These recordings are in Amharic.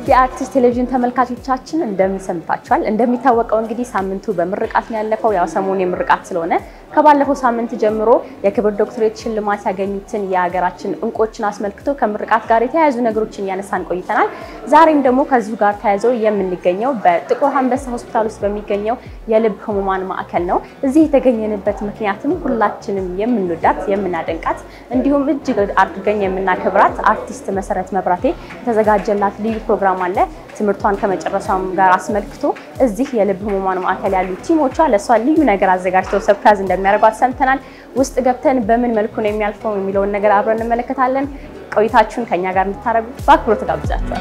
ውድ የአርቲስት ቴሌቪዥን ተመልካቾቻችን እንደምን ሰንብታችኋል? እንደሚታወቀው እንግዲህ ሳምንቱ በምርቃት ነው ያለፈው። ያው ሰሞኑ የምርቃት ስለሆነ ከባለፈው ሳምንት ጀምሮ የክብር ዶክትሬት ሽልማት ያገኙትን የሀገራችን እንቆችን አስመልክቶ ከምርቃት ጋር የተያያዙ ነገሮችን እያነሳን ቆይተናል። ዛሬም ደግሞ ከዚሁ ጋር ተያይዘው የምንገኘው በጥቁር አንበሳ ሆስፒታል ውስጥ በሚገኘው የልብ ህሙማን ማዕከል ነው። እዚህ የተገኘንበት ምክንያትም ሁላችንም የምንወዳት የምናደንቃት እንዲሁም እጅግ አድርገን የምናከብራት አርቲስት መሰረት መብራቴ የተዘጋጀላት ልዩ ፕሮግራም አለ። ትምህርቷን ከመጨረሷም ጋር አስመልክቶ እዚህ የልብ ህሙማን ማዕከል ያሉ ቲሞቿ ለእሷ ልዩ ነገር አዘጋጅተው ሰርፕራይዝ እንደሚያደርጓት ሰምተናል። ውስጥ ገብተን በምን መልኩ ነው የሚያልፈው የሚለውን ነገር አብረን እንመለከታለን። ቆይታችሁን ከኛ ጋር እንድታደርጉ በአክብሮት ጋብዛችኋል።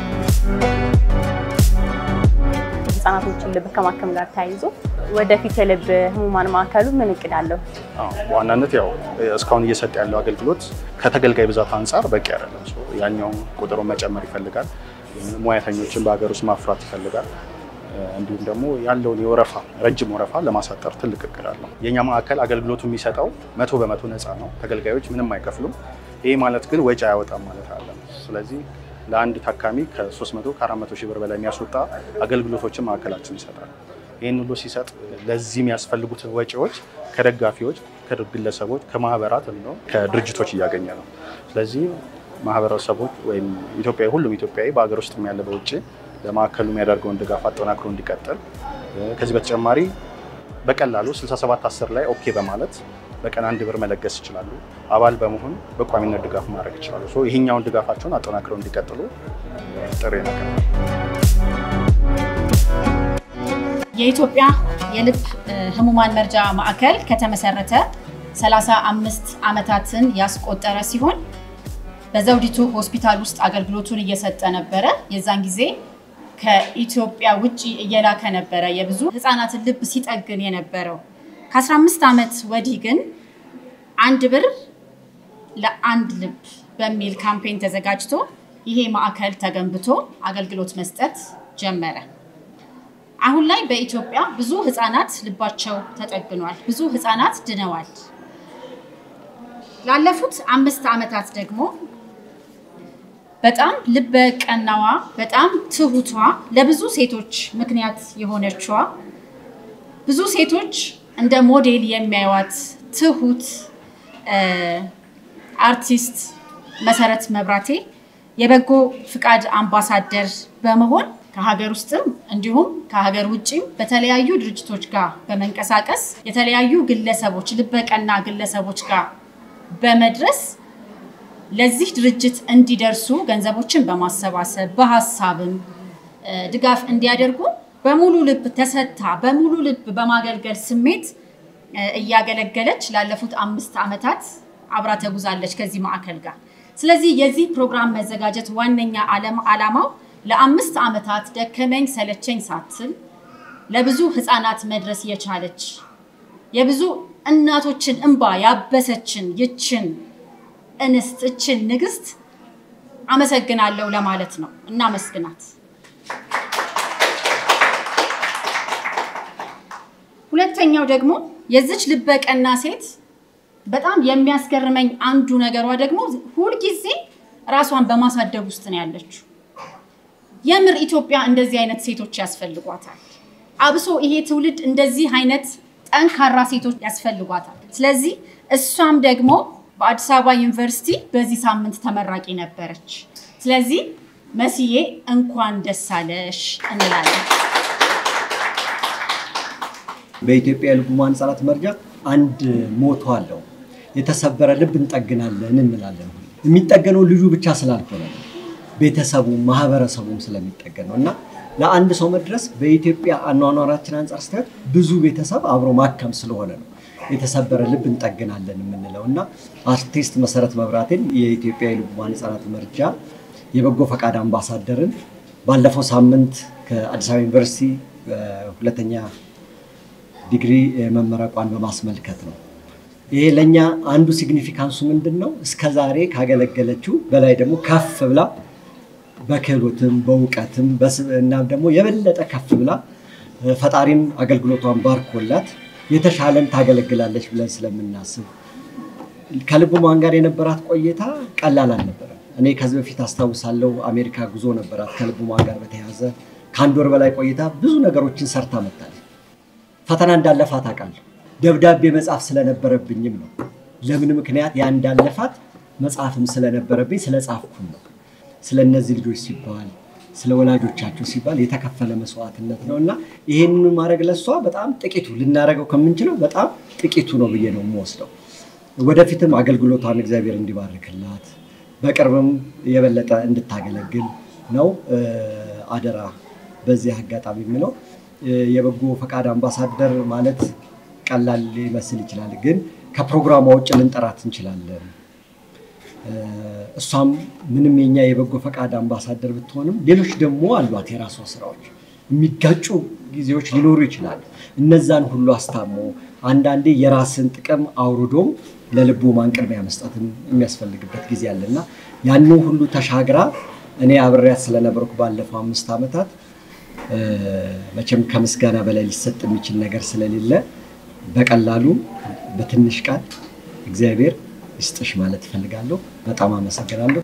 ህጻናቶችን ልብ ከማከም ጋር ተያይዞ ወደፊት የልብ ህሙማን ማዕከሉ ምን እቅድ አለው? በዋናነት ያው እስካሁን እየሰጠ ያለው አገልግሎት ከተገልጋይ ብዛት አንጻር በቂ አይደለም። ያኛውን ቁጥሩን መጨመር ይፈልጋል። ሙያተኞችን በሀገር ውስጥ ማፍራት ይፈልጋል። እንዲሁም ደግሞ ያለውን የወረፋ ረጅም ወረፋ ለማሳጠር ትልቅ እቅድ አለው። የእኛ ማዕከል አገልግሎቱ የሚሰጠው መቶ በመቶ ነፃ ነው። ተገልጋዮች ምንም አይከፍሉም። ይህ ማለት ግን ወጪ አያወጣም ማለት አለ። ስለዚህ ለአንድ ታካሚ ከ300 ከ400 ሺህ ብር በላይ የሚያስወጣ አገልግሎቶችን ማዕከላችን ይሰጣል። ይህን ሁሉ ሲሰጥ ለዚህ የሚያስፈልጉት ወጪዎች ከደጋፊዎች፣ ከግለሰቦች፣ ከማህበራት እንዲሁም ከድርጅቶች እያገኘ ነው። ስለዚህ ማህበረሰቦች ወይም ኢትዮጵያዊ ሁሉም ኢትዮጵያዊ በሀገር ውስጥ ያለ በውጭ ለማዕከሉ የሚያደርገውን ድጋፍ አጠናክሮ እንዲቀጥል ከዚህ በተጨማሪ በቀላሉ 6710 ላይ ኦኬ በማለት በቀን አንድ ብር መለገስ ይችላሉ። አባል በመሆን በቋሚነት ድጋፍ ማድረግ ይችላሉ። ይህኛውን ድጋፋቸውን አጠናክረው እንዲቀጥሉ ጥሪ ነገር የኢትዮጵያ የልብ ህሙማን መርጃ ማዕከል ከተመሰረተ 35 ዓመታትን ያስቆጠረ ሲሆን በዘውዲቱ ሆስፒታል ውስጥ አገልግሎቱን እየሰጠ ነበረ። የዛን ጊዜ ከኢትዮጵያ ውጭ እየላከ ነበረ የብዙ ህፃናትን ልብ ሲጠግን የነበረው። ከ15 ዓመት ወዲህ ግን አንድ ብር ለአንድ ልብ በሚል ካምፔን ተዘጋጅቶ ይሄ ማዕከል ተገንብቶ አገልግሎት መስጠት ጀመረ። አሁን ላይ በኢትዮጵያ ብዙ ህፃናት ልባቸው ተጠግኗል። ብዙ ህፃናት ድነዋል። ላለፉት አምስት ዓመታት ደግሞ በጣም ልበ ቀናዋ በጣም ትሁቷ ለብዙ ሴቶች ምክንያት የሆነችዋ ብዙ ሴቶች እንደ ሞዴል የሚያዩዋት ትሁት አርቲስት መሰረት መብራቴ የበጎ ፍቃድ አምባሳደር በመሆን ከሀገር ውስጥም እንዲሁም ከሀገር ውጭም በተለያዩ ድርጅቶች ጋር በመንቀሳቀስ የተለያዩ ግለሰቦች ልበቀና ግለሰቦች ጋር በመድረስ ለዚህ ድርጅት እንዲደርሱ ገንዘቦችን በማሰባሰብ በሀሳብም ድጋፍ እንዲያደርጉ በሙሉ ልብ ተሰጥታ በሙሉ ልብ በማገልገል ስሜት እያገለገለች ላለፉት አምስት ዓመታት አብራ ተጉዛለች ከዚህ ማዕከል ጋር። ስለዚህ የዚህ ፕሮግራም መዘጋጀት ዋነኛ ዓላማው ለአምስት ዓመታት ደከመኝ ሰለቸኝ ሳትል ለብዙ ህፃናት መድረስ የቻለች የብዙ እናቶችን እንባ ያበሰችን ይችን እንስት እችን ንግስት አመሰግናለሁ ለማለት ነው። እናመስግናት። ሁለተኛው ደግሞ የዚች ልበቀና ሴት በጣም የሚያስገርመኝ አንዱ ነገሯ ደግሞ ሁልጊዜ ራሷን በማሳደግ ውስጥ ነው ያለችው። የምር ኢትዮጵያ እንደዚህ አይነት ሴቶች ያስፈልጓታል። አብሶ ይሄ ትውልድ እንደዚህ አይነት ጠንካራ ሴቶች ያስፈልጓታል። ስለዚህ እሷም ደግሞ በአዲስ አበባ ዩኒቨርሲቲ በዚህ ሳምንት ተመራቂ ነበረች። ስለዚህ መስዬ እንኳን ደስ አለሽ እንላለን። በኢትዮጵያ የልብ ህሙማን ህጻናት መርጃ አንድ ሞቶ አለው። የተሰበረ ልብ እንጠግናለን እንላለን። የሚጠገነው ልጁ ብቻ ስላልሆነ ነው፣ ቤተሰቡም ማህበረሰቡም ስለሚጠገን ነው እና ለአንድ ሰው መድረስ በኢትዮጵያ አኗኗራችን አንጻር ስታዩት ብዙ ቤተሰብ አብሮ ማከም ስለሆነ ነው የተሰበረ ልብ እንጠግናለን የምንለው እና አርቲስት መሰረት መብራቴን የኢትዮጵያ የልብ ህሙማን ህጻናት መርጃ የበጎ ፈቃድ አምባሳደርን ባለፈው ሳምንት ከአዲስ አበባ ዩኒቨርሲቲ ሁለተኛ ዲግሪ መመረቋን በማስመልከት ነው። ይሄ ለእኛ አንዱ ሲግኒፊካንሱ ምንድን ነው? እስከ ዛሬ ካገለገለችው በላይ ደግሞ ከፍ ብላ በክህሎትም በእውቀትም እናም ደግሞ የበለጠ ከፍ ብላ ፈጣሪም አገልግሎቷን ባርኮላት የተሻለን ታገለግላለች ብለን ስለምናስብ ከልብ ህሙማን ጋር የነበራት ቆይታ ቀላል አልነበረም። እኔ ከዚህ በፊት አስታውሳለሁ አሜሪካ ጉዞ ነበራት ከልቡማን ጋር በተያያዘ ከአንድ ወር በላይ ቆይታ ብዙ ነገሮችን ሰርታ መጣለች። ፈተና እንዳለፋት አውቃለሁ። ደብዳቤ መጻፍ ስለነበረብኝም ነው። ለምን ምክንያት ያ እንዳለፋት መጽሐፍም ስለነበረብኝ ስለጻፍኩም ነው። ስለ እነዚህ ልጆች ሲባል ስለ ወላጆቻቸው ሲባል የተከፈለ መስዋዕትነት ነው እና ይህንን ማድረግ ለሷ በጣም ጥቂቱ ልናደርገው ከምንችለው በጣም ጥቂቱ ነው ብዬ ነው የምወስደው። ወደፊትም አገልግሎቷን እግዚአብሔር እንዲባርክላት በቅርብም የበለጠ እንድታገለግል ነው አደራ በዚህ አጋጣሚ የምለው። የበጎ ፈቃድ አምባሳደር ማለት ቀላል ሊመስል ይችላል፣ ግን ከፕሮግራሟ ውጭ ልንጠራት እንችላለን። እሷም ምንም የኛ የበጎ ፈቃድ አምባሳደር ብትሆንም ሌሎች ደግሞ አሏት የራሷ ስራዎች። የሚጋጩ ጊዜዎች ሊኖሩ ይችላሉ። እነዛን ሁሉ አስታሞ አንዳንዴ የራስን ጥቅም አውርዶም ለልቡ ማንቅድሚያ መስጠትም የሚያስፈልግበት ጊዜ አለና ያንን ሁሉ ተሻግራ እኔ አብሬያት ስለነበርኩ ባለፈው አምስት ዓመታት መቼም ከምስጋና በላይ ሊሰጥ የሚችል ነገር ስለሌለ በቀላሉ በትንሽ ቃል እግዚአብሔር ይስጥሽ ማለት እፈልጋለሁ። በጣም አመሰግናለሁ።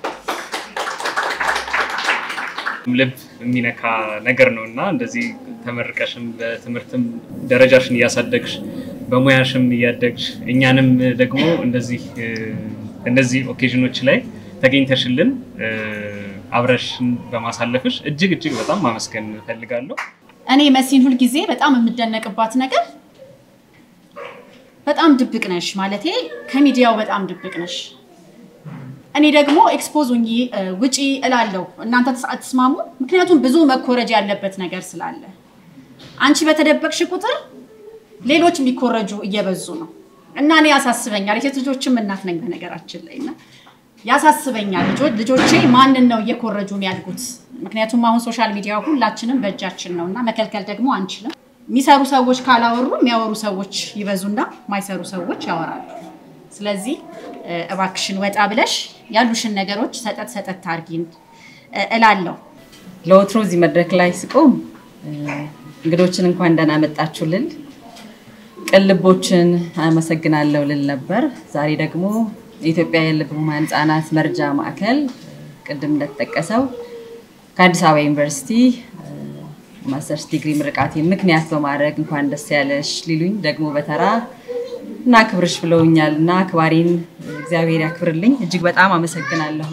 ልብ የሚነካ ነገር ነው እና እንደዚህ ተመርቀሽም በትምህርትም ደረጃሽን እያሳደግሽ በሙያሽም እያደግሽ እኛንም ደግሞ እንደዚህ እነዚህ ኦኬዥኖች ላይ ተገኝተሽልን አብረሽን በማሳለፍሽ እጅግ እጅግ በጣም ማመስገን እፈልጋለሁ። እኔ መሲን ሁልጊዜ በጣም የምደነቅባት ነገር በጣም ድብቅ ነሽ፣ ማለቴ ከሚዲያው በጣም ድብቅ ነሽ። እኔ ደግሞ ኤክስፖዝ ሁኚ ውጪ እላለሁ። እናንተ አትስማሙ? ምክንያቱም ብዙ መኮረጅ ያለበት ነገር ስላለ አንቺ በተደበቅሽ ቁጥር ሌሎች የሚኮረጁ እየበዙ ነው እና እኔ ያሳስበኛል። የሴት ልጆችም እናት ነኝ በነገራችን ላይ እና ያሳስበኛል። ልጆች ልጆቼ ማንን ነው እየኮረጁ የሚያድጉት? ምክንያቱም አሁን ሶሻል ሚዲያ ሁላችንም በእጃችን ነው እና መከልከል ደግሞ አንችልም። የሚሰሩ ሰዎች ካላወሩ የሚያወሩ ሰዎች ይበዙና የማይሰሩ ሰዎች ያወራሉ። ስለዚህ እባክሽን ወጣ ብለሽ ያሉሽን ነገሮች ሰጠት ሰጠት ታርጊን እላለሁ። ለወትሮ እዚህ መድረክ ላይ ስቆም እንግዶችን እንኳን ደህና መጣችሁ ልል ቅልቦችን አመሰግናለሁ ልል ነበር። ዛሬ ደግሞ የኢትዮጵያ የልብ ህሙማን ህጻናት መርጃ ማዕከል ቅድም እንደተጠቀሰው ከአዲስ አበባ ዩኒቨርሲቲ ማስተርስ ዲግሪ ምርቃቴ ምክንያት በማድረግ እንኳን ደስ ያለሽ ሊሉኝ ደግሞ በተራ እና ክብርሽ ብለውኛል እና አክባሪን እግዚአብሔር ያክብርልኝ። እጅግ በጣም አመሰግናለሁ።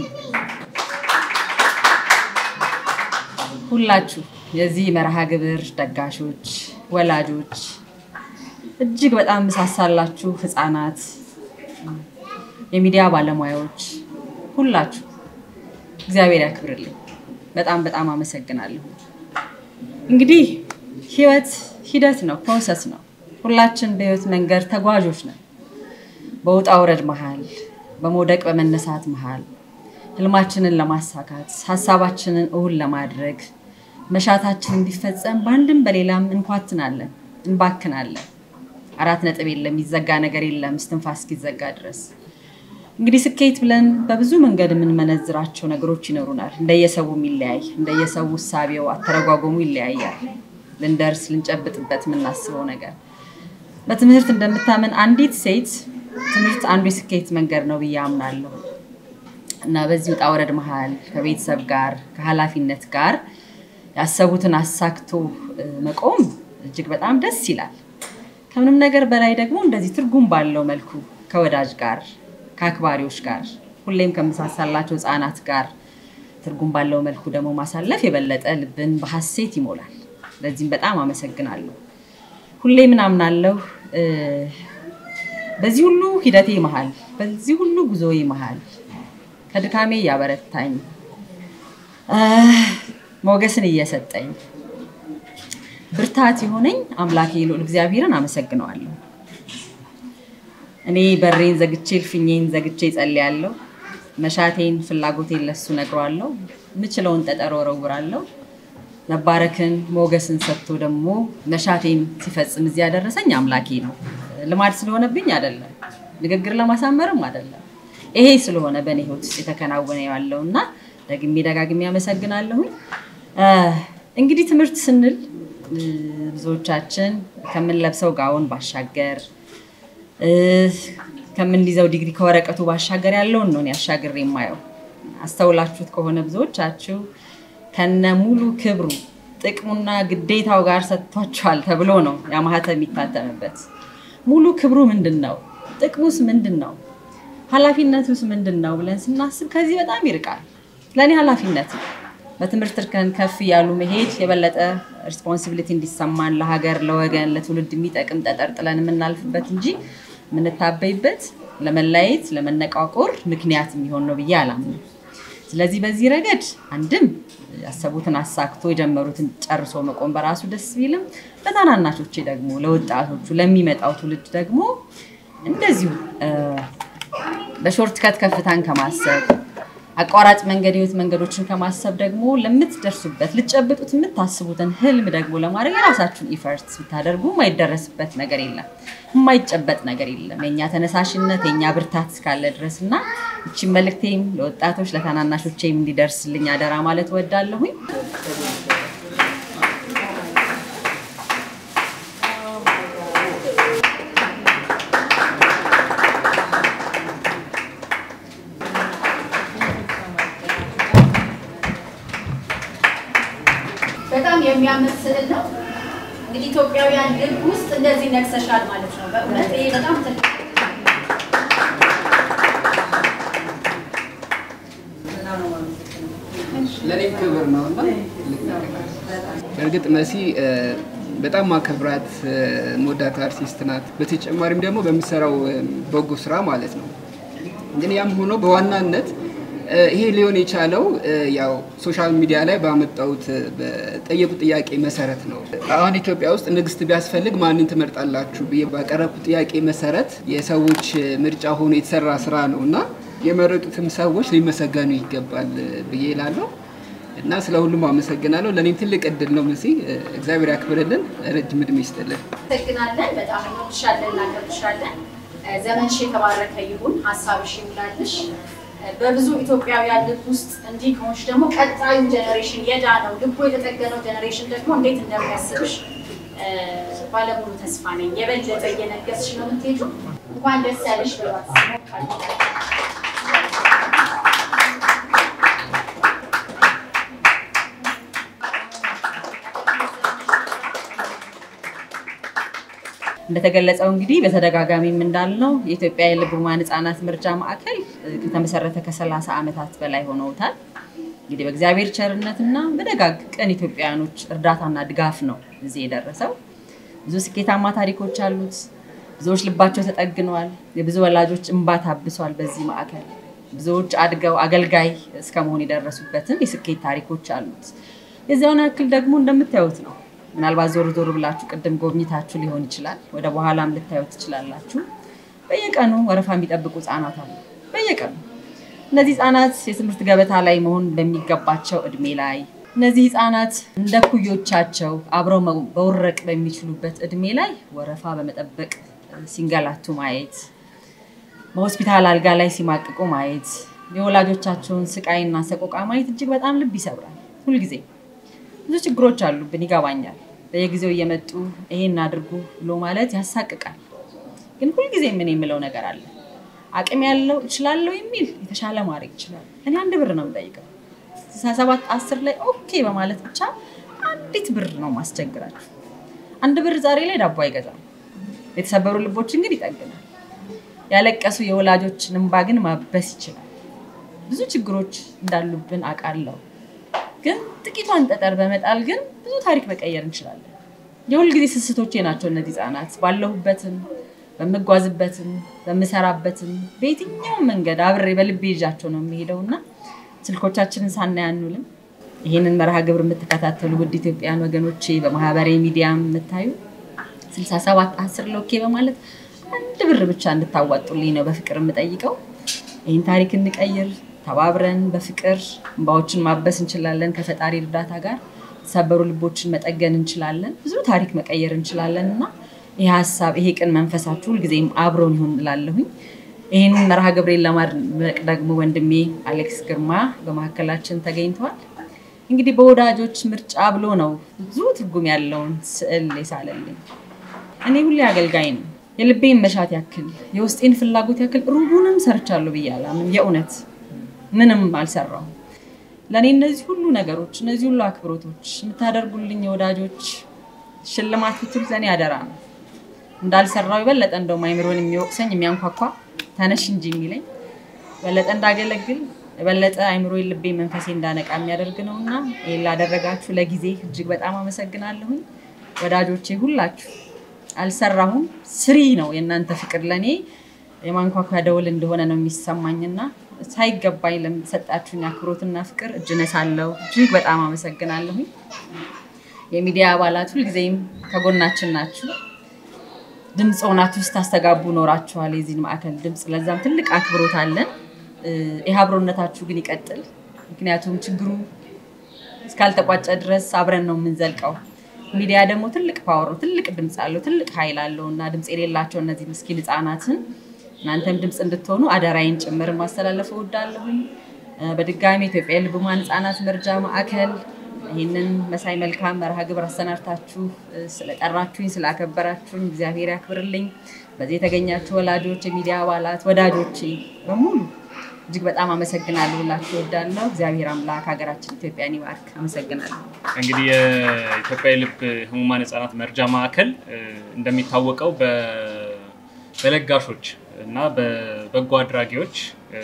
ሁላችሁ የዚህ መርሃ ግብር ደጋሾች፣ ወላጆች፣ እጅግ በጣም ምሳሳላችሁ ህፃናት፣ የሚዲያ ባለሙያዎች ሁላችሁ እግዚአብሔር ያክብርልኝ። በጣም በጣም አመሰግናለሁ። እንግዲህ ህይወት ሂደት ነው፣ ፕሮሰስ ነው። ሁላችን በህይወት መንገድ ተጓዦች ነን። በውጣ ውረድ መሃል፣ በመውደቅ በመነሳት መሃል ህልማችንን ለማሳካት ሀሳባችንን እውን ለማድረግ መሻታችን እንዲፈጸም በአንድም በሌላም እንኳትናለን፣ እንባክናለን። አራት ነጥብ የለም፣ የሚዘጋ ነገር የለም እስትንፋስ እስኪዘጋ ድረስ። እንግዲህ ስኬት ብለን በብዙ መንገድ የምንመነዝራቸው ነገሮች ይኖሩናል። እንደየሰው የሚለያይ እንደየሰው እሳቤው አተረጓጎሙ ይለያያል። ልንደርስ ልንጨብጥበት የምናስበው ነገር በትምህርት እንደምታምን አንዲት ሴት ትምህርት አንዱ የስኬት መንገድ ነው ብዬ አምናለሁ እና በዚህ ውጣ ውረድ መሀል ከቤተሰብ ጋር ከኃላፊነት ጋር ያሰቡትን አሳክቶ መቆም እጅግ በጣም ደስ ይላል። ከምንም ነገር በላይ ደግሞ እንደዚህ ትርጉም ባለው መልኩ ከወዳጅ ጋር ከአክባሪዎች ጋር ሁሌም ከምሳሳላቸው ህፃናት ጋር ትርጉም ባለው መልኩ ደግሞ ማሳለፍ የበለጠ ልብን በሀሴት ይሞላል። ለዚህም በጣም አመሰግናለሁ። ሁሌ ምን አምናለሁ፣ በዚህ ሁሉ ሂደቴ መሀል፣ በዚህ ሁሉ ጉዞዬ መሀል ከድካሜ እያበረታኝ ሞገስን እየሰጠኝ ብርታት የሆነኝ አምላኬ ልዑል እግዚአብሔርን አመሰግነዋለሁ። እኔ በሬን ዘግቼ እልፍኜን ዘግቼ ጸልያለሁ። መሻቴን ፍላጎቴን ለሱ ነግረዋለሁ። የምችለውን ጠጠር ወረውራለሁ። መባረክን ሞገስን ሰጥቶ ደግሞ መሻቴን ሲፈጽም እዚህ ያደረሰኝ አምላኬ ነው። ልማድ ስለሆነብኝ አይደለም፣ ንግግር ለማሳመርም አይደለም። ይሄ ስለሆነ በእኔ ህይወት ውስጥ የተከናወነ ያለው እና ደግሜ ደጋግሜ ያመሰግናለሁኝ። እንግዲህ ትምህርት ስንል ብዙዎቻችን ከምንለብሰው ጋውን ባሻገር ከምንይዘው ዲግሪ ከወረቀቱ ባሻገር ያለውን ነው ያሻገር የማየው። አስተውላችሁት ከሆነ ብዙዎቻችሁ ከነ ሙሉ ክብሩ ጥቅሙና ግዴታው ጋር ሰጥቷቸዋል ተብሎ ነው ያ ማህተም የሚታተምበት። ሙሉ ክብሩ ምንድን ነው? ጥቅሙስ ምንድን ነው? ኃላፊነቱስ ምንድን ነው ብለን ስናስብ ከዚህ በጣም ይርቃል። ለእኔ ኃላፊነት ነው። በትምህርት እርከን ከፍ እያሉ መሄድ የበለጠ ሪስፖንሲቢሊቲ እንዲሰማን ለሀገር፣ ለወገን፣ ለትውልድ የሚጠቅም ጠጠር ጥለን የምናልፍበት እንጂ የምንታበይበት ለመለያየት፣ ለመነቋቆር ምክንያት የሚሆን ነው ብዬ አላምንም። ስለዚህ በዚህ ረገድ አንድም ያሰቡትን አሳክቶ የጀመሩትን ጨርሶ መቆም በራሱ ደስ ቢልም ለታናናሾቼ ደግሞ ለወጣቶቹ ለሚመጣው ትውልድ ደግሞ እንደዚሁ በሾርት ከት ከፍታን ከማሰብ አቋራጭ መንገድ ህይወት መንገዶችን ከማሰብ ደግሞ ለምትደርሱበት ልጨብጡት የምታስቡትን ህልም ደግሞ ለማድረግ የራሳችሁን ኢፈርት ብታደርጉ የማይደረስበት ነገር የለም፣ የማይጨበጥ ነገር የለም። የእኛ ተነሳሽነት የእኛ ብርታት እስካለ ድረስ እና እቺን መልእክቴም ለወጣቶች ለታናናሾቼም እንዲደርስልኝ አደራ ማለት እወዳለሁኝ። በጣም የሚያምር ስዕል ነው። እንግዲህ ኢትዮጵያውያን ልብ ውስጥ እንደዚህ ነግሰሻል ማለት ነው። በእውነት ይሄ በጣም ትልቅ ለእኔም ክብር ነው እና በእርግጥ መሲ በጣም ማከብራት መወዳት አርቲስት ናት። በተጨማሪም ደግሞ በምሰራው በጎ ስራ ማለት ነው። ግን ያም ሆኖ በዋናነት ይሄ ሊሆን የቻለው ያው ሶሻል ሚዲያ ላይ ባመጣሁት በጠየቁት ጥያቄ መሰረት ነው። አሁን ኢትዮጵያ ውስጥ ንግስት ቢያስፈልግ ማንን ትመርጣላችሁ ብዬ ባቀረብኩት ጥያቄ መሰረት የሰዎች ምርጫ ሆኖ የተሰራ ስራ ነው እና የመረጡትም ሰዎች ሊመሰገኑ ይገባል ብዬ እላለሁ እና ስለ ሁሉም አመሰግናለሁ። ለእኔም ትልቅ እድል ነው መሲ፣ እግዚአብሔር ያክብርልን፣ ረጅም እድሜ ይስጥልን። እናመሰግናለን። በጣም እንወድሻለን፣ እናከብርሻለን። ዘመንሽ የተባረከ ይሁን፣ ሀሳብሽ ይሙላልሽ። በብዙ ኢትዮጵያውያን ልብ ውስጥ እንዲህ ከሆንሽ ደግሞ ቀጣዩ ጀኔሬሽን የዳነው ልቡ የተጠገነው ጀኔሬሽን ደግሞ እንዴት እንደሚያስብሽ ባለሙሉ ተስፋ ነኝ። የበለጠ እየነገስሽ ነው የምትሄጂው። እንኳን ደስ ያለሽ በሏት። እንደተገለጸው እንግዲህ በተደጋጋሚም እንዳልነው የኢትዮጵያ የልብ ህሙማን ህጻናት መርጃ ማዕከል ከተመሰረተ ከ30 ዓመታት በላይ ሆነውታል። እንግዲህ በእግዚአብሔር ቸርነትና በደጋግ ቀን ኢትዮጵያውያኖች እርዳታና ድጋፍ ነው እዚህ የደረሰው። ብዙ ስኬታማ ታሪኮች አሉት። ብዙዎች ልባቸው ተጠግነዋል። የብዙ ወላጆች እንባ ታብሷል በዚህ ማዕከል። ብዙዎች አድገው አገልጋይ እስከ መሆን የደረሱበትም የስኬት ታሪኮች አሉት። የዚያውን ያክል ደግሞ እንደምታዩት ነው። ምናልባት ዞር ዞር ብላችሁ ቅድም ጎብኝታችሁ ሊሆን ይችላል። ወደ በኋላም ልታዩት ትችላላችሁ። በየቀኑ ወረፋ የሚጠብቁ ህጻናት አሉ። በየቀኑ እነዚህ ህጻናት የትምህርት ገበታ ላይ መሆን በሚገባቸው እድሜ ላይ እነዚህ ህጻናት እንደ ኩዮቻቸው አብረው መውረቅ በሚችሉበት እድሜ ላይ ወረፋ በመጠበቅ ሲንገላቱ ማየት፣ በሆስፒታል አልጋ ላይ ሲማቅቁ ማየት፣ የወላጆቻቸውን ስቃይና ሰቆቃ ማየት እጅግ በጣም ልብ ይሰብራል። ሁልጊዜ ብዙ ችግሮች አሉብን፣ ይገባኛል። በየጊዜው እየመጡ ይሄን አድርጉ ብሎ ማለት ያሳቅቃል። ግን ሁልጊዜ ምን የምለው ነገር አለ፣ አቅም ያለው እችላለሁ የሚል የተሻለ ማድረግ ይችላል። እኔ አንድ ብር ነው የምጠይቀው ስልሳ ሰባት አስር ላይ ኦኬ በማለት ብቻ አንዲት ብር ነው ማስቸግራችሁ። አንድ ብር ዛሬ ላይ ዳቦ አይገዛም፣ የተሰበሩ ልቦችን ግን ይጠግናል። ያለቀሱ የወላጆችን እንባ ግን ማበስ ይችላል። ብዙ ችግሮች እንዳሉብን አውቃለሁ። ግን ጥቂቷን ጠጠር በመጣል ግን ብዙ ታሪክ መቀየር እንችላለን። የሁልጊዜ ስስቶቼ ናቸው እነዚህ ህጻናት። ባለሁበትም በምጓዝበትም በምሰራበትም በየትኛውም መንገድ አብሬ በልቤ ይዣቸው ነው የሚሄደው እና ስልኮቻችንን ሳናይ አንውልም። ይህንን መርሃ ግብር የምትከታተሉ ውድ ኢትዮጵያውያን ወገኖቼ በማህበራዊ ሚዲያ የምታዩ 67 10 ሎኬ በማለት አንድ ብር ብቻ እንድታዋጡልኝ ነው በፍቅር የምጠይቀው። ይህን ታሪክ እንቀይር። ተባብረን በፍቅር እንባዎችን ማበስ እንችላለን። ከፈጣሪ እርዳታ ጋር የተሰበሩ ልቦችን መጠገን እንችላለን። ብዙ ታሪክ መቀየር እንችላለን እና ይህ ሀሳብ ይሄ ቅን መንፈሳችሁ ሁልጊዜም አብሮን ይሁን እላለሁኝ። ይህንን መርሃ ግብሬን ለማድመቅ ደግሞ ወንድሜ አሌክስ ግርማ በመካከላችን ተገኝተዋል። እንግዲህ በወዳጆች ምርጫ ብሎ ነው ብዙ ትርጉም ያለውን ስዕል የሳለልኝ። እኔ ሁሌ አገልጋይ ነው። የልቤን መሻት ያክል የውስጤን ፍላጎት ያክል ሩቡንም ሰርቻለሁ ብዬ አላምንም። የእውነት ምንም አልሰራሁም። ለእኔ እነዚህ ሁሉ ነገሮች፣ እነዚህ ሁሉ አክብሮቶች የምታደርጉልኝ የወዳጆች ሽልማት ብትሉት ለእኔ አደራ ነው። እንዳልሰራው የበለጠ እንደውም አይምሮን የሚወቅሰኝ የሚያንኳኳ ተነሽ እንጂ የሚለኝ የበለጠ እንዳገለግል የበለጠ አይምሮ ልቤ መንፈሴ እንዳነቃ የሚያደርግ ነው እና ይህን ላደረጋችሁ ለጊዜ እጅግ በጣም አመሰግናለሁኝ። ወዳጆቼ ሁላችሁ አልሰራሁም፣ ስሪ ነው የእናንተ ፍቅር ለእኔ የማንኳኳ ደውል እንደሆነ ነው የሚሰማኝና ሳይገባኝ ለምትሰጣችሁኝ አክብሮትና ፍቅር እጅ ነሳለሁ። እጅግ በጣም አመሰግናለሁኝ። የሚዲያ አባላት ሁልጊዜም ከጎናችን ናችሁ። ድምፅ ሆናችሁ ስታስተጋቡ ኖራችኋል። የዚህን ማዕከል ድምፅ ለዛም ትልቅ አክብሮት አለን። ይህ አብሮነታችሁ ግን ይቀጥል። ምክንያቱም ችግሩ እስካልተቋጨ ድረስ አብረን ነው የምንዘልቀው። ሚዲያ ደግሞ ትልቅ ፓወር ነው፣ ትልቅ ድምፅ አለው፣ ትልቅ ኃይል አለው እና ድምፅ የሌላቸው እነዚህ ምስኪን ህፃናትን እናንተም ድምፅ እንድትሆኑ አደራይን ጭምር ማስተላለፍ እወዳለሁኝ። በድጋሚ ኢትዮጵያ የልብ ህሙማን ህፃናት መርጃ ማዕከል ይህንን መሳይ መልካም መርሃ ግብር አሰናድታችሁ ስለጠራችሁኝ ስላከበራችሁኝ እግዚአብሔር ያክብርልኝ። በዚህ የተገኛችሁ ወላጆች፣ የሚዲያ አባላት፣ ወዳጆቼ በሙሉ እጅግ በጣም አመሰግናለሁ ብላችሁ እወዳለሁ። እግዚአብሔር አምላክ ሀገራችን ኢትዮጵያን ይባርክ። አመሰግናለሁ። እንግዲህ የኢትዮጵያ የልብ ህሙማን ህጻናት መርጃ ማዕከል እንደሚታወቀው በለጋሾች እና በበጎ አድራጊዎች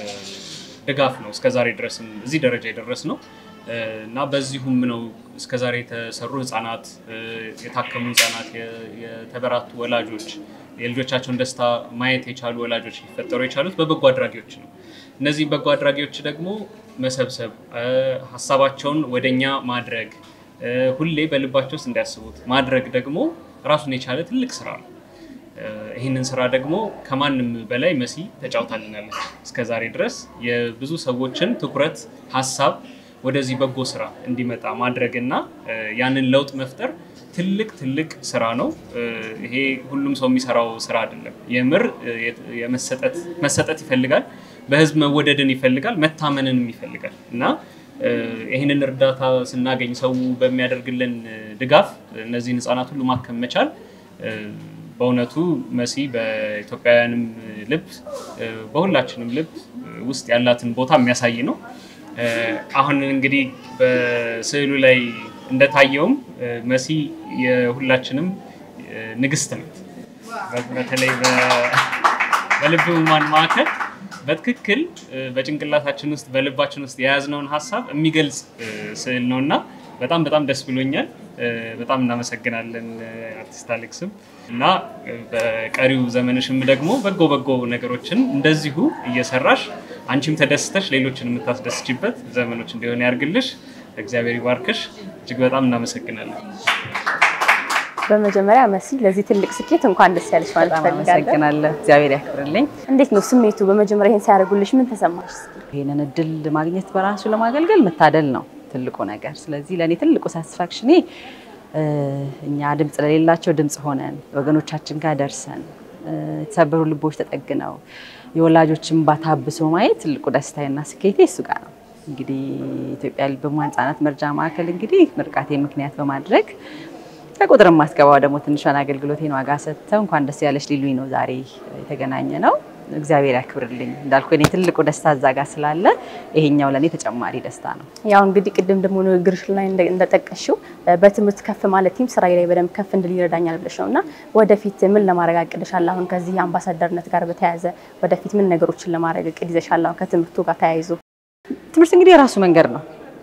ድጋፍ ነው እስከዛሬ ድረስም እዚህ ደረጃ የደረስ ነው እና በዚሁም ነው እስከዛሬ የተሰሩ ህጻናት፣ የታከሙ ህጻናት፣ የተበራቱ ወላጆች፣ የልጆቻቸውን ደስታ ማየት የቻሉ ወላጆች ሊፈጠሩ የቻሉት በበጎ አድራጊዎች ነው። እነዚህ በጎ አድራጊዎች ደግሞ መሰብሰብ፣ ሀሳባቸውን ወደኛ ማድረግ፣ ሁሌ በልባቸው ውስጥ እንዲያስቡት ማድረግ ደግሞ ራሱን የቻለ ትልቅ ስራ ነው። ይህንን ስራ ደግሞ ከማንም በላይ መሲ ተጫውታልናለች። እስከዛሬ ድረስ የብዙ ሰዎችን ትኩረት፣ ሀሳብ ወደዚህ በጎ ስራ እንዲመጣ ማድረግ እና ያንን ለውጥ መፍጠር ትልቅ ትልቅ ስራ ነው። ይሄ ሁሉም ሰው የሚሰራው ስራ አይደለም። የምር መሰጠት ይፈልጋል። በህዝብ መወደድን ይፈልጋል። መታመንንም ይፈልጋል እና ይህንን እርዳታ ስናገኝ ሰው በሚያደርግልን ድጋፍ እነዚህን ህፃናት ሁሉ ማከም መቻል በእውነቱ መሲ በኢትዮጵያውያንም ልብ በሁላችንም ልብ ውስጥ ያላትን ቦታ የሚያሳይ ነው። አሁን እንግዲህ በስዕሉ ላይ እንደታየውም መሲ የሁላችንም ንግስት ናት። በተለይ በልብ ህሙማን ማዕከል በትክክል በጭንቅላታችን ውስጥ በልባችን ውስጥ የያዝነውን ሀሳብ የሚገልጽ ስዕል ነው እና በጣም በጣም ደስ ብሎኛል። በጣም እናመሰግናለን አርቲስት አሌክስም እና በቀሪው ዘመንሽም ደግሞ በጎ በጎ ነገሮችን እንደዚሁ እየሰራሽ አንቺም ተደስተሽ ሌሎችን የምታስደስችበት ዘመኖች እንዲሆን ያርግልሽ። እግዚአብሔር ይባርክሽ። እጅግ በጣም እናመሰግናለን። በመጀመሪያ መሲ ለዚህ ትልቅ ስኬት እንኳን ደስ ያለሽ ማለት በጣም ፈልጋለሁ። አመሰግናለሁ። እግዚአብሔር ያክብርልኝ። እንዴት ነው ስሜቱ? በመጀመሪያ ይሄን ሲያደርጉልሽ ምን ተሰማሽ? ይህንን እድል ማግኘት በራሱ ለማገልገል መታደል ነው ትልቁ ነገር። ስለዚህ ለእኔ ትልቁ ሳቲስፋክሽኔ እኛ ድምፅ ለሌላቸው ድምፅ ሆነን ወገኖቻችን ጋር ደርሰን የተሰበሩ ልቦች ተጠግነው የወላጆችን ባታብሶ ማየት ትልቁ ደስታዬና ስኬቴ እሱ ጋር ነው። እንግዲህ ኢትዮጵያ ልብ ህሙማን ህጻናት መርጃ ማዕከል እንግዲህ ምርቃቴ ምክንያት በማድረግ ከቁጥር ማስገባው ደግሞ ትንሿን አገልግሎቴን ዋጋ ሰጥተው እንኳን ደስ ያለሽ ሊሉኝ ነው ዛሬ የተገናኘ ነው። እግዚአብሔር ያክብርልኝ። እንዳልኩ እኔ ትልቁ ደስታ እዛ ጋር ስላለ ይሄኛው ለእኔ ተጨማሪ ደስታ ነው። ያው እንግዲህ ቅድም ደግሞ ንግግርሽ ላይ እንደ- እንደጠቀሽው በትምህርት ከፍ ማለትም ስራዬ ላይ በደንብ ከፍ እንድል ይረዳኛል ብለሽ ነው እና ወደፊት ምን ለማድረግ አቅድሻል? አሁን ከዚህ አምባሳደርነት ጋር በተያያዘ ወደፊት ምን ነገሮችን ለማድረግ እቅድ ይዘሻል? አሁን ከትምህርቱ ጋር ተያይዞ ትምህርት እንግዲህ የራሱ መንገድ ነው።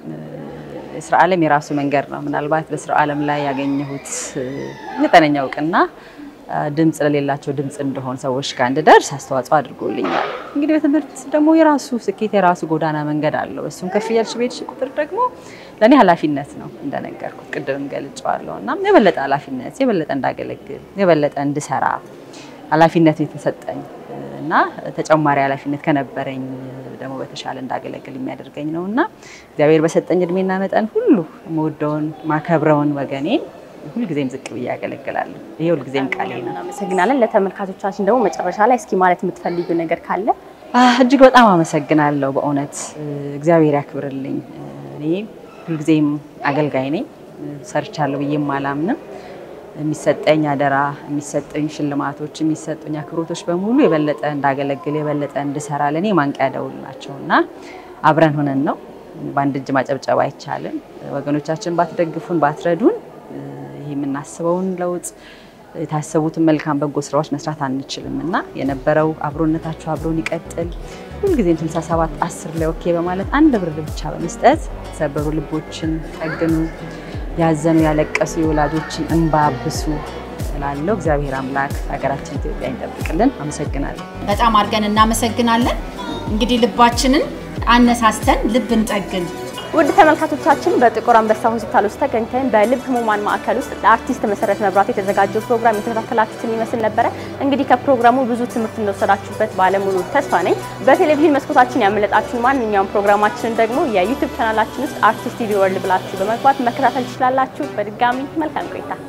የስራ ዓለም የራሱ መንገድ ነው። ምናልባት በስራ ዓለም ላይ ያገኘሁት መጠነኛ እውቅና ድምፅ ለሌላቸው ድምፅ እንደሆን ሰዎች ጋር እንድደርስ አስተዋጽኦ አድርጎልኛል። እንግዲህ በትምህርት ደግሞ የራሱ ስኬት የራሱ ጎዳና መንገድ አለው። እሱም ከፍ እያልሽ በሄድሽ ቁጥር ደግሞ ለእኔ ኃላፊነት ነው እንደነገርኩት ቅድም ገልጬዋለሁ እና የበለጠ ኃላፊነት የበለጠ እንዳገለግል የበለጠ እንድሰራ ኃላፊነት የተሰጠኝ እና ተጨማሪ ኃላፊነት ከነበረኝ ደግሞ በተሻለ እንዳገለግል የሚያደርገኝ ነው እና እግዚአብሔር በሰጠኝ እድሜና መጠን ሁሉ የምወደውን ማከብረውን ወገኔን ሁልጊዜም ዝቅ ብዬ ያገለግላለሁ። ይሄ ሁልጊዜም ቃሌ ነው። እናመሰግናለን። ለተመልካቾቻችን ደግሞ መጨረሻ ላይ እስኪ ማለት የምትፈልጊው ነገር ካለ አህ፣ እጅግ በጣም አመሰግናለሁ። በእውነት እግዚአብሔር ያክብርልኝ። እኔ ሁልጊዜም አገልጋይ ነኝ። ሰርቻለሁ ብዬም አላምንም። የሚሰጠኝ አደራ፣ የሚሰጠኝ ሽልማቶች፣ የሚሰጡኝ አክብሮቶች በሙሉ የበለጠ እንዳገለግል የበለጠ እንድሰራ ለእኔ ማንቂያ ደውል ናቸው እና አብረን ሆነን ነው። በአንድ እጅ ማጨብጨብ አይቻልም። ወገኖቻችን ባትደግፉን፣ ባትረዱን ይህ የምናስበውን ለውጥ የታሰቡትን መልካም በጎ ስራዎች መስራት አንችልም እና የነበረው አብሮነታችሁ አብሮን ይቀጥል። ሁልጊዜም 67 10 ላይ ኦኬ በማለት አንድ ብር ብቻ በመስጠት የተሰበሩ ልቦችን ጠግኑ፣ ያዘኑ ያለቀሱ የወላጆችን እንባ አብሱ እላለሁ። እግዚአብሔር አምላክ ሀገራችን ኢትዮጵያ ይጠብቅልን። አመሰግናለሁ። በጣም አድርገን እናመሰግናለን። እንግዲህ ልባችንን አነሳስተን ልብ እንጠግን። ውድ ተመልካቾቻችን በጥቁር አንበሳ ሆስፒታል ውስጥ ተገኝተን በልብ ህሙማን ማዕከል ውስጥ ለአርቲስት መሰረት መብራቱ የተዘጋጀው ፕሮግራም የተከታተላችሁትን ይመስል ነበረ። እንግዲህ ከፕሮግራሙ ብዙ ትምህርት እንደወሰዳችሁበት ባለሙሉ ተስፋ ነኝ። በቴሌቪዥን መስኮታችን ያመለጣችሁን ማንኛውም ፕሮግራማችንን ደግሞ የዩቲዩብ ቻናላችን ውስጥ አርቲስት ቲቪ ወርልድ ብላችሁ በመግባት መከታተል ትችላላችሁ። በድጋሚ መልካም ቆይታ